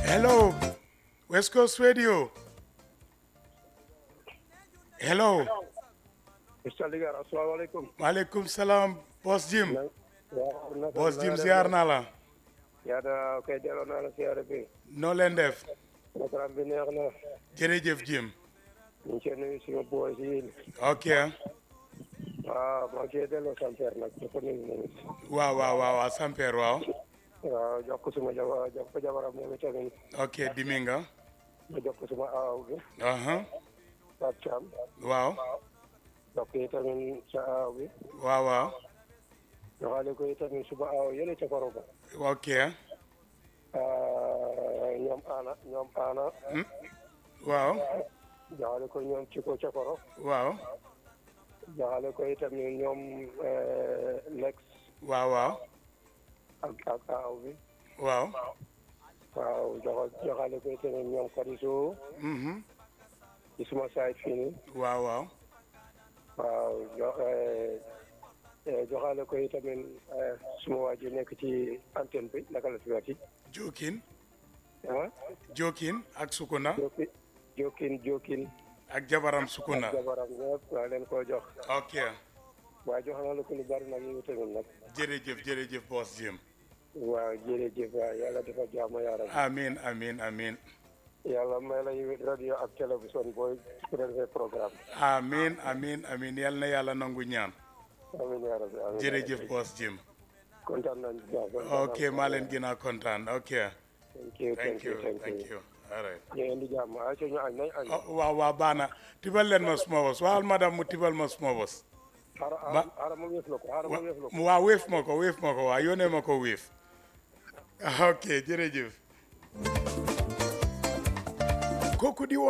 Hello, West Coast Radio. Hello, Mr. Ligar asalaamaaleykum. maaleykum salaam, Boss Jim. waaw naka Boss la Jim nga ziar def? naa la. yaata koy delloo naa la siyaare bi. noo leen def. programme bi neex na. jërëjëf Jim. ñu ngi cee nuyu suñu boy yi. ok waaw maa ngi cee delloo Samper nag di ko nuyu moom it. waaw waaw waaw waaw Samper waaw. waaw jox ko suma jabar jox ko jabaram moom itamit. ok Diminga. ma jox ko suma aaw bi. aha Pape Thiam. waaw jox ko itamit sa aaw bi. waaw waaw. joxaale ko itamit suma aaw yële ca koro ba. ok ñoom Aana ñoom Aana. waaw joxaale ko ñoom Ciko ca koro. waaw joxaale ko itamit ñoom Lex waaw waaw ak ak aaw bi. waaw. waaw jox joxaale ko itamit ñoom Kadiso mhm ci suma site fii nii waaw waaw. waaw jo joxaale ko itamit suma waa ji nekk ci antenne bi naka la tuddati Jokin ah Jokin ak Sukuna Jokin Jokin Jokin ak jabaram Sukuna. jabaram ñëpp waa leen koo jox ok waaye jox na la ko lu bari nag yow tamit nag jërëjëf jërëjëf Boss Jim. waaw jërëjëf waay yàlla dafa jàmm yaaram amin amin amin yàlla may la yow radio ak télévision booy présenté programme amin amin amin yal na yàlla nangu ñaan. amiin yaa rabbi amiin jërëjëf Boss Jim. kontaan nañ bu baax ok maa leen gën a kontaan ok. thank you thank you thank thank you you all right. ñu indi jàmm ay ca ñu añ nañ añ oh, waaw waaw baax na tibal leen ma suma bos waxal madame mu tibal ma suma bos. xaaral Ma- xaaral ma wéef la ko xaaral ma wéef la ko waaw wéef ma ko wéef ma ko waaw yónnee ma ko wéef. ok jërëjëf. kooku di woon